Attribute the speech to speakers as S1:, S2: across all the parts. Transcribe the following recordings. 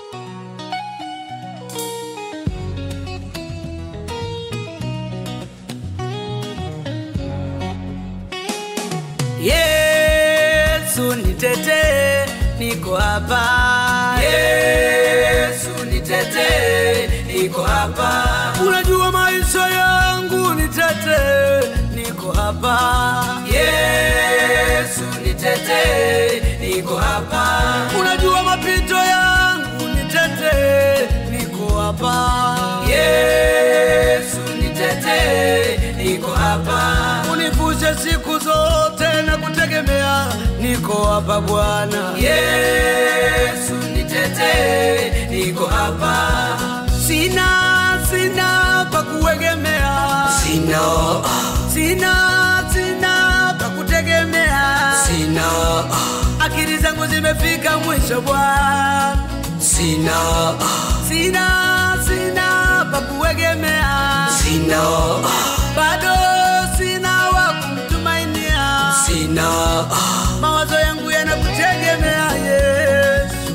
S1: Yesu nitetee, niko hapa. Yesu nitetee, niko hapa. Unajua maisha yangu, nitetee, niko hapa. Yesu nitetee, niko hapa. Unajua mapito yangu, nitetee, niko hapa. Yesu nitetee, niko hapa. Univushe siku zote na kutegemea, niko hapa Bwana. Yesu nitetee, niko hapa. Sina, sina pa kuegemea,
S2: Sina,
S1: sina, sina pa kutegemea,
S2: sina,
S1: akili zangu zimefika mwisho Bwana.
S2: sina,
S1: Sina, sina pa kuegemea,
S2: sina,
S1: bado sina wa kumtumainia.
S2: sina,
S1: Mawazo yangu yanakutegemea Yesu,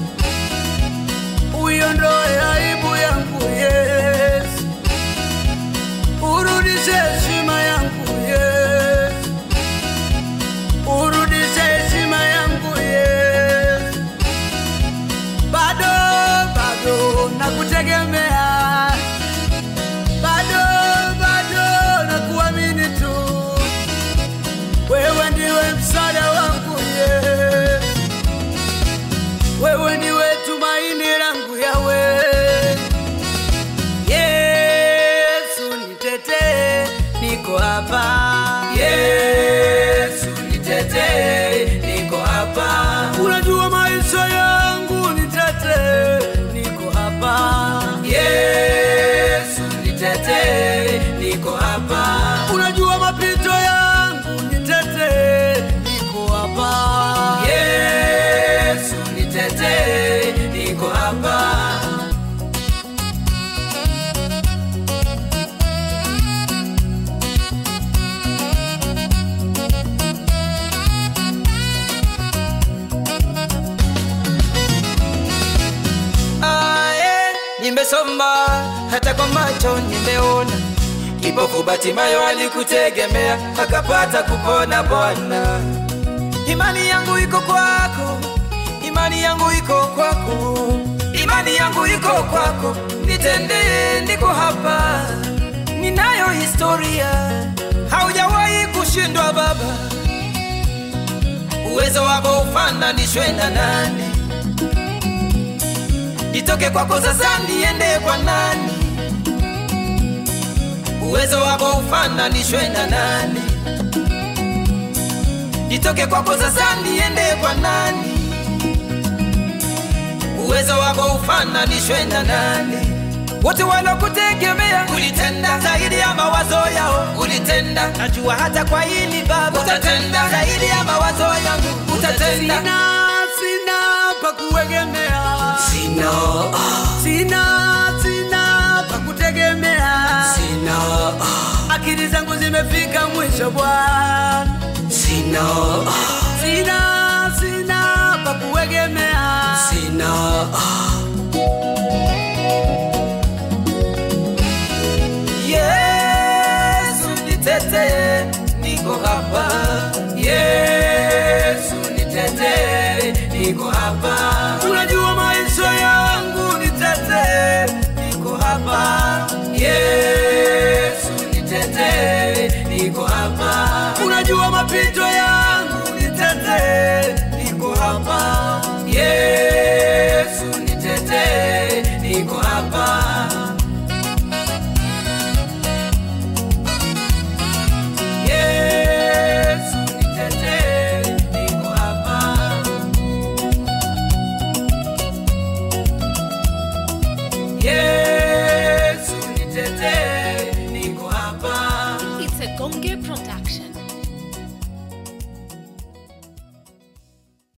S1: uiondoe aibu yangu Yesu, urudishe heshima yangu Yesu, urudishe heshima yangu Yesu, bado bado nakutegemea, bado bado nakuamini tu wewe ndiwe msaada wangu Yesu, wewe ndiwe tumaini langu Yawe. Yesu nitetee, niko hapa. Yesu nitetee, niko hapa. Unajua maisha yangu, nitetee, niko hapa. Yesu nitetee, niko hapa. Unajua mapito yangu, nitetee, niko hapa. Yesu nitetee, niko hapa.
S2: ae, nimesoma hata kwa macho nimeona. Kipofu Batimayo alikutegemea akapata kupona. Bwana, imani yangu iko kwako, imani yangu iko kwako, imani yangu iko kwako. Nitendee, niko hapa, ninayo historia, haujawahi kushindwa Baba. Uwezo wako ufananishwe na nani? Nitoke kwako sasa niende kwa nani? Uwezo wako ufananishwe na nani? Nitoke kwako sasa niende kwa nani? Uwezo wako ufananishwe na nani? Wote walokutegemea ulitenda zaidi ya mawazo yao, ulitenda. Najua hata kwa hili Baba utatenda zaidi ya mawazo yangu, utatenda.
S1: Sina, sina pa kuegemea,
S2: Sina,
S1: sina, sina pa kutegemea.
S2: sina,
S1: Akili zangu zimefika mwisho Bwana,
S2: sina,
S1: sina, sina pa kuegemea.
S2: sina. Yesu nitetee, niko hapa.
S1: Yesu nitetee, niko hapa. Unajua maisha yangu, nitetee, niko hapa. Yesu nitetee, niko hapa. Unajua mapito yangu, nitetee, niko hapa. Yesu nitetee, niko hapa. Yesu nitetee, niko hapa. Yesu nitetee, niko hapa.
S3: It's a Gonge